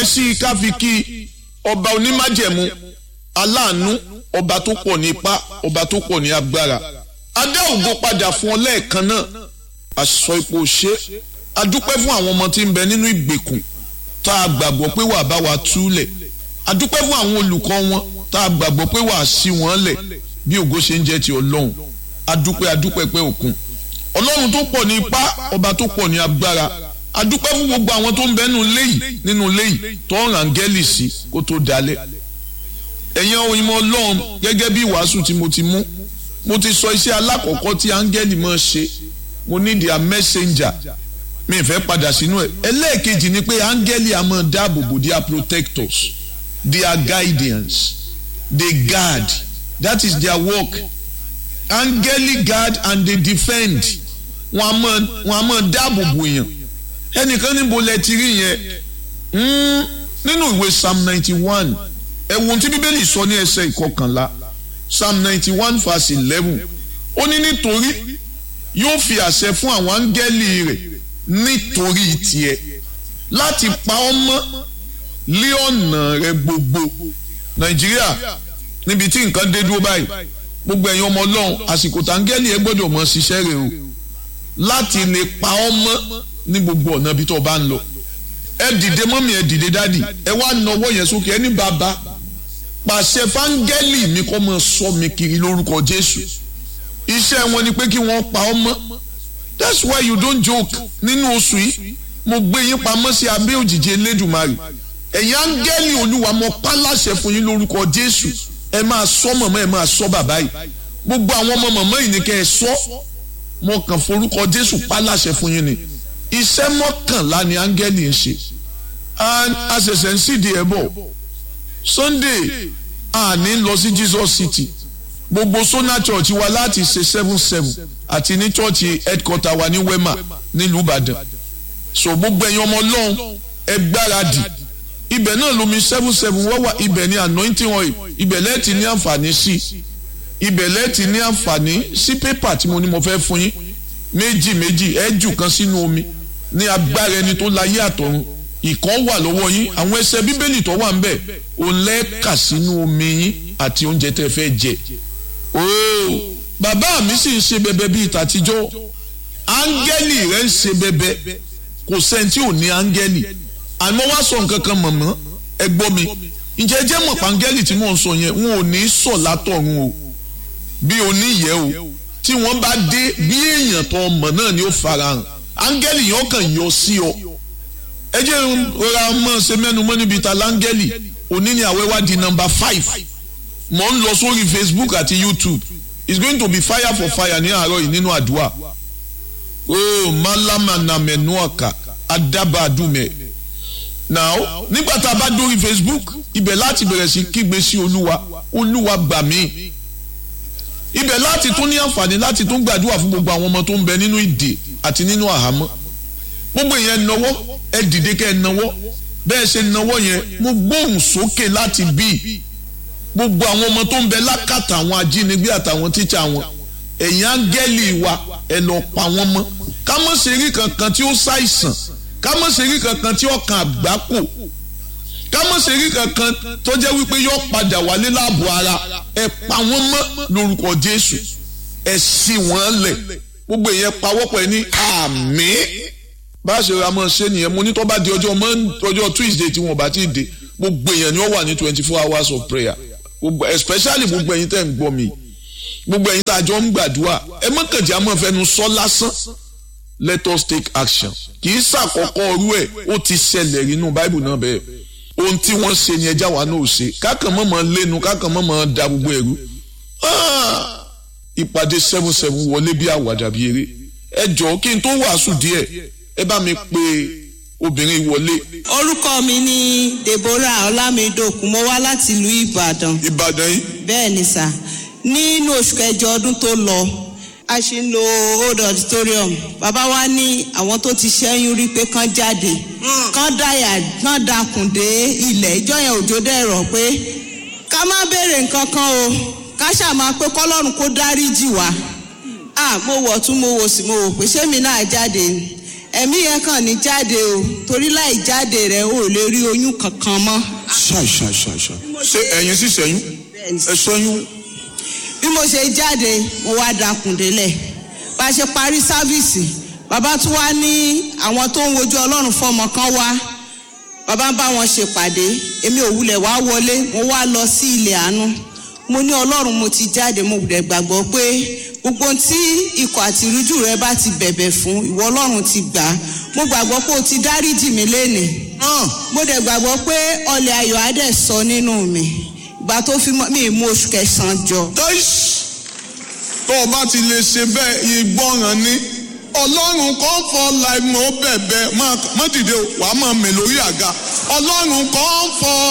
sí i ká fi kí ọba onímájẹ̀mú aláàánú ọba tó pọ̀ ní ipá ọba tó pọ̀ ní agbára adá ògo padà fún ọ lẹ́ẹ̀kan náà aṣọ ipò ṣe adúpẹ́ fún àwọn ọmọ tí ń bẹ nínú ìgbèkùn tá a gbàgbọ́ pé wàá bá wa túlẹ̀ adúpẹ́ fún àwọn olùkọ́ wọn tá a gbàgbọ́ pé wàá sí wọn lẹ̀ bí ògo ṣe ń jẹ́ ti ọlọ́run adúpẹ́ adúpẹ́ pé òkun ọlọ́run tó pọ̀ ní ipá ọba tó pọ̀ ní agbára adúpẹ́ fún gbogbo àwọn tó ń bẹ nínú ilé yìí nínú ilé yìí tó ń ràǹgẹ́lì sí kó tó dalẹ̀ ẹ̀yin òyìnbó ọlọ́run gẹ́gẹ́ bí ìwàásù tí mo ti mú mo ti sọ iṣẹ́ alákọ̀ọ́kọ́ tí áńgẹ́lì máa ṣe mo ní their messenger mi ì fẹ́ padà sínú ẹ̀ ẹlẹ́ẹ̀kejì ni pé áńgẹ́lì a máa dáàbò bò their protectors their guidance they guard that is their work áńgẹ́lì guard and they defend wọn a máa wọn a máa dáàbò bò èèyàn ẹnìkan níbo lẹ ti rí yẹn nínú ìwé psalm ninety one ẹ̀wọ̀n tí bíbélì sọ ní ẹsẹ̀ ìkọkànlá psalm ninety one verse eleven ó ní nítorí yóò fi àṣẹ fún àwọn áńgẹ́lì rẹ̀ nítorí tiẹ̀ láti pa ọ́ mọ́ lé ọ̀nà rẹ̀ gbogbo nàìjíríà níbi tí nǹkan dé dúró báyìí gbogbo ẹ̀yin ọmọ ọlọ́run àsìkò tàǹgẹ́lì ẹ gbọ́dọ̀ mọ ṣiṣẹ́ rẹ̀ o láti lè pa ọ́ mọ́ ní gbogbo ọ̀nà ibi tó o bá ń lọ ẹ dìde mọ́mí ẹ dìde dádì ẹ wá nawọ́ yẹn sókè ẹ ní bàbá pàṣẹ fáńgẹ́lì mi kọ́ mọ sọ mi kiri lórúkọ jésù iṣẹ́ wọn ni pé kí wọ́n pa ọ́ mọ́ that's why you don't joke nínú oṣù yìí mo gbé yín pamọ́ sí abẹ́ òjìji elédùnmarè ẹ̀yin áńgẹ́lì olúwa mo pa láṣẹ fún yín lórúkọ jésù ẹ máa sọ mọ̀mọ́ ẹ máa sọ bàbá yìí gbogbo àwọn ọmọ mọ̀mọ́ yìí ni kẹ́ ẹ sọ mo kàn forúkọ jésù pa láṣẹ fún yín ni iṣẹ́ mọ́kànlá ni áńgẹ́lì ń ṣe and àṣẹ̀ṣẹ̀ ń sídìí ẹ̀ bọ̀ sunday àní lọ sí jesus city gbogbo sona church wa láti ṣe seven seven àti ní church headquarter wa ní wema nílùú ìbàdàn so gbogbo ẹ̀yin ọmọ ọlọ́run ẹ gbáradì ibẹ̀ náà lomi seven seven wọ́n wà ibẹ̀ ní anointing oil ibẹ̀ lẹ́ẹ̀tì ní àǹfààní sí ibẹ̀ lẹ́ẹ̀tì ní àǹfààní sí pépà tí mo ní mo fẹ́ fún yín méjì méjì ẹ jù kan sínú omi ní agbára ẹni tó láyé àtọ̀run ìkan wà lọ́wọ́ yín àwọn ẹsẹ̀ bíbélì tó wà ń bẹ̀ òun lẹ́ẹ̀ka sínú omi yín àti oúnjẹ tẹ́ fẹ́ jẹ ooo bàbá mi sì ń ṣe bẹbẹ bíi tàtijọ́ áńgẹ́lì rẹ̀ ń ṣe bẹbẹ kò sẹ́ni tí ò ní áńgẹ́lì àmọ́ wá sọ nǹkan kan mọ̀mọ́ ẹ gbọ́ mi ǹjẹ́ jẹ́ mọ̀ páńgẹ́lì tí mò ń sọ yẹn wọn ò ní sọ látọ̀run o bí oníyẹ o tí wọ́n bá dé bí èèyàn tó mọ̀ náà ni ó farahàn áńgẹ́lì yẹn kàn yọ sí ọ ẹ jẹ́ rọra mọ́ ṣe mẹ́nu mọ́ níbi ta láńgẹ́lì òní ni àwẹ́wá di nọ́mbà five mo ń lọ sórí facebook àti youtube it's going to be fire for fire ní àárọ̀ yìí nínú àdúrà oh malama na menuaka adabadume now nígbà tá a bá dórí facebook ibẹ̀ láti bẹ̀rẹ̀ sí kígbe sí olúwa olúwa gbà mí ibẹ̀ láti tún ní àǹfààní láti tún gbàdúrà fún gbogbo àwọn ọmọ tó ń bẹ nínú ìdè àti nínú àhámọ́ gbogbo ìyẹn nawọ́ ẹ dìde kẹ́ ẹ nawọ́ bẹ́ẹ̀ ṣe nawọ́ yẹn mo gbóhùn sókè láti bíi gbogbo àwọn ọmọ tó ń bẹ lákàtà àwọn ajínigbé àtàwọn tíṣà wọn ẹ̀yin áńgẹ́lì wa ẹ lọ pa wọ́n mọ́ ká mọ̀ ṣe rí kankan tí ó ṣàìsàn ká mọ̀ ṣe rí kankan tí ó kan àgbákò ká mọ̀ ṣe rí kankan tó jẹ́ wípé yóò padà wálé láàbò ara ẹ pa wọ́n mọ́ lórúkọ Jésù ẹ ṣí wọ́n lẹ̀ gbogbo ìyẹn pawọ́pọ̀ ẹ ní àmín bá a ṣe ra mọ́ ṣe nìyẹn mo ní tó bá di ọjọ́ ọjọ́ Tuesday tí wọ́n bá ti dé gbogbo èèyàn ni ó wà ní twenty four hours of prayer gbogbo especially gbogbo ẹ̀yin tẹ́ ń gbọ́ mi gbogbo ẹ̀yin tá a jọ ń gbàdúrà ẹ mọ́kànjá mọ́ fẹnu sọ lásán let us take action kì í ṣàkọ́kọ́ ọrú ẹ̀ ó ti ṣẹlẹ̀ nínú báìbù náà bẹ́ẹ̀ ohun tí wọ́n ṣe ni ẹja wa náà ṣe kákan mọ́ mọ́ lẹ́nu kákan mọ́ mọ́ da gbogbo ẹ̀rú ìpàdé seven seven wọlé bí àwàdà bí eré ẹ jọ̀ọ́ kí n tó wàásù díẹ̀ ẹ bá mi pe obìnrin wọlé. orúkọ mi ni deborah ọlámídòkun mo wá láti ìlú ìbàdàn. ìbàdàn yìí. bẹ́ẹ̀ ni sà nínú oṣù kẹjọ ọdún tó lọ a ṣe ń lo old auditorium bàbá wa ní àwọn tó ti ṣẹ́yún rí pé kán jáde kán dáyà kán dakùn dé ilẹ̀ ìjọ yẹn òjò dẹ̀rọ̀ pé ká má béèrè nǹkan kan o ká ṣàmà pé kọ́lọ́run kó dáríjì wá ah mo wọ̀ tún mo wò sí mo wò pé ṣé mi náà jáde ni ẹ̀mí yẹn kàn ní jáde o torí láì jáde rẹ̀ ò lè rí oyún kankan mọ́. ṣáì ṣáì ṣáì ṣáì ṣé ẹ̀yin sì ṣẹ́yún Bẹ́ẹ̀ni. ẹ ṣẹ́yún bí mo ṣe jáde mo wá dakùn délẹ̀ bá a ṣe parí sáfíìsì bàbá tún wá ní àwọn tó ń wojú ọlọ́run fọmọ kan wá bàbá ń bá wọn ṣèpàdé èmi ò wulẹ̀ wá wọlé mo wá lọ sí ilẹ̀ àánú mo ní ọlọ́run mo ti jáde mo dẹ̀ gbàgbọ́ pé gbogbo ohun tí ikọ̀ àti ìrújú rẹ bá ti bẹ̀bẹ̀ fún ìwọ ọlọ́run ti gbà á mo gbàgbọ́ pé o ti dáríjì mí lénìí mo dẹ̀ gbàgbọ́ pé ọlẹ̀ ayọ̀ á dẹ̀ sọ nínú mi ìgbà tó fi mọ́ mi mú oṣù kẹsàn-án jọ tẹ́sí tó o bá ti lè ṣe bẹ́ẹ̀ ìgbọràn ni ọlọ́run kan fọ láìmọ̀ bẹ̀bẹ̀ má dìde o wàá máa mẹ̀ lórí àga ọlọ́run kan fọ.